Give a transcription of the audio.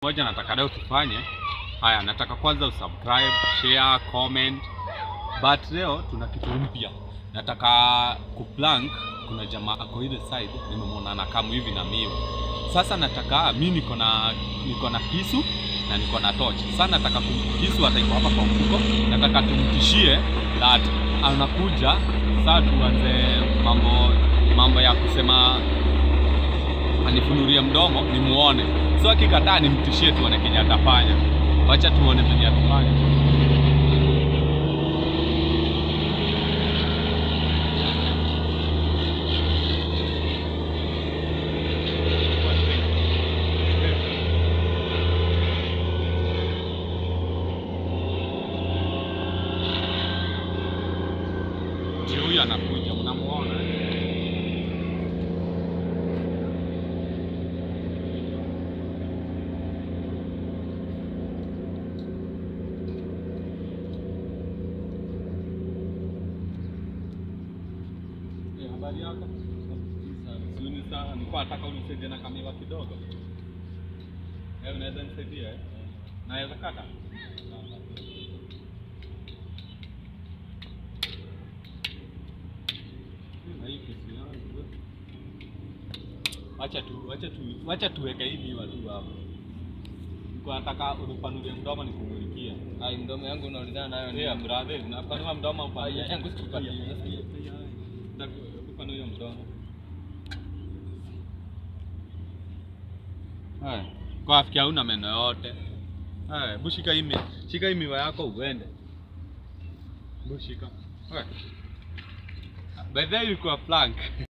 moja nataka leo tufanye haya, nataka kwanza usubscribe, share, comment. But leo tuna kitu mpya, nataka kuplank. Kuna jamaa ako ile side, nimemwona anakamu hivi na mimi. Sasa nataka mi niko na niko na kisu na niko na torch. Sasa nataka kum- kisu hata iko hapa kwa mfuko, nataka tumtishie that anakuja. Sasa tuanze mambo mambo ya kusema anifunurie mdomo nimuone. So akikataa nimtishie, tuone kenye atafanya. Wacha tuone venye atafanya. Ndio huyu anakuja, mnamuona? Eh, habari yako? Suni sana. Nilikuwa nataka unisaidie na kamiwa kidogo. Eh, unaweza nisaidia eh? Naweza kata? Na hii kisu yangu. Wacha tu, wacha tu, wacha tuweke hii miwa tu hapo. Nilikuwa nataka unipanulie mdomo nikumulikie. Ai, mdomo yangu unaulizana nayo ni Yeah, brother, unapanua mdomo upanulie. Ai, yangu sikupatia. Upanulie mdomo. Haya, kwa afikia hauna meno yote. Haya, hebu shika hii mi- shika hii miwa yako uende. Hebu shika. Haya. By the way, ilikuwa plank.